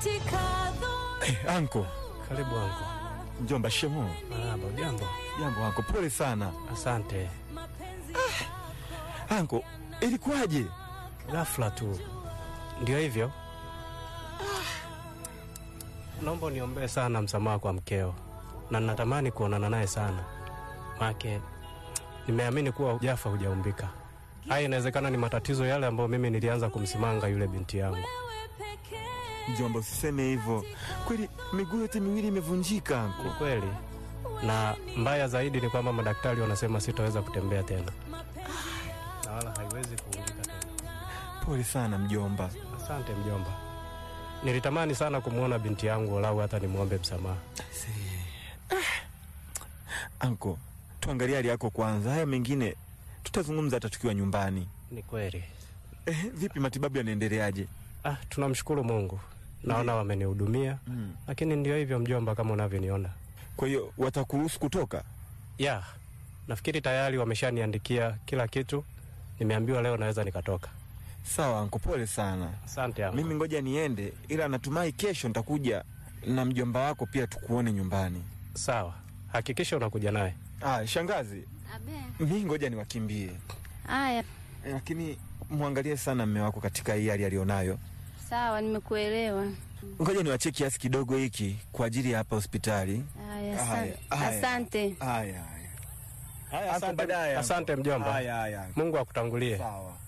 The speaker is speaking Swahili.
Eh, anko Karibu anko. mjomba, shemo. Marahaba, ujambo? Jambo anko, pole sana Asante. anko. Ilikuwaje? Ghafla tu ndio hivyo. Naomba uniombee sana msamaha kwa mkeo, na natamani kuonana naye sana, make nimeamini kuwa ujafa hujaumbika. Haya, inawezekana ni matatizo yale ambayo mimi nilianza kumsimanga yule binti yangu. Mjomba, usiseme hivyo. Kweli miguu yote miwili imevunjika Ni anko. kweli, na mbaya zaidi ni kwamba madaktari wanasema sitaweza kutembea tena, na wala haiwezi kuungika tena. Pole sana mjomba. Asante mjomba, nilitamani sana kumwona binti yangu, walau hata nimwombe msamaha. Anko, tuangalie hali yako kwanza, haya mengine tutazungumza hata tukiwa nyumbani. Ni kweli. Eh, vipi matibabu yanaendeleaje? Ah, tunamshukuru Mungu, naona wamenihudumia, Mm. lakini ndio hivyo mjomba, kama unavyoniona. Kwa hiyo watakuruhusu kutoka? Ya, nafikiri tayari wameshaniandikia kila kitu, nimeambiwa leo naweza nikatoka. Sawa anko, pole sana. Asante yangu. Mimi ngoja niende, ila natumai kesho nitakuja na mjomba wako pia tukuone nyumbani. Sawa, hakikisha unakuja naye. Ah, shangazi, Abe. mi ngoja niwakimbie, Haya, lakini mwangalie sana mme wako katika hii hali alionayo. sawa, nimekuelewa. Ngoja niwachie kiasi kidogo hiki kwa ajili ya hapa hospitali. Haya, Haya, asante. haya. Asante. Haya haya. Haya, Hapo asante, baadaye, asante mjomba. Haya haya. Mungu akutangulie. Sawa.